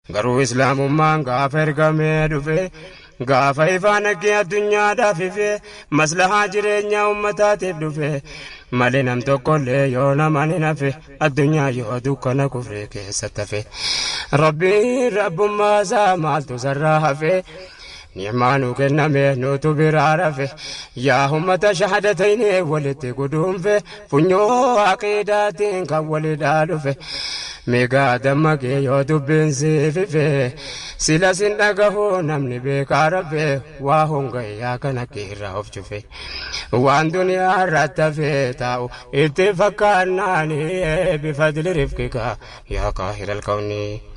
garuu islaamummaan gaafa ergamee dhufe gaafa ifaan aggee addunyaadhaaf ife maslahaa jireenyaa ummataatiif dhufe malee nam tokkollee yoo nama hin hafe addunyaa yoo dukkana kufree keessatti hafe rabbiin rabbummaa isaa maaltu sarraa hafe. ni'maanu kenname nutu biraa rafe yaa ummata shahadatayne walitti guduunfe funyoo aqiidaatiin kan walidhaa dhufe migaa dammaqee yoo dubbiin siifife sila sin dhagahu namni beekaa rafe waa hongayyaa kana kiirraa of cufe waan duniyaa irratti hafee taa'u itti fakkaannaani bifadli rifqika yaa kaahira alkawnii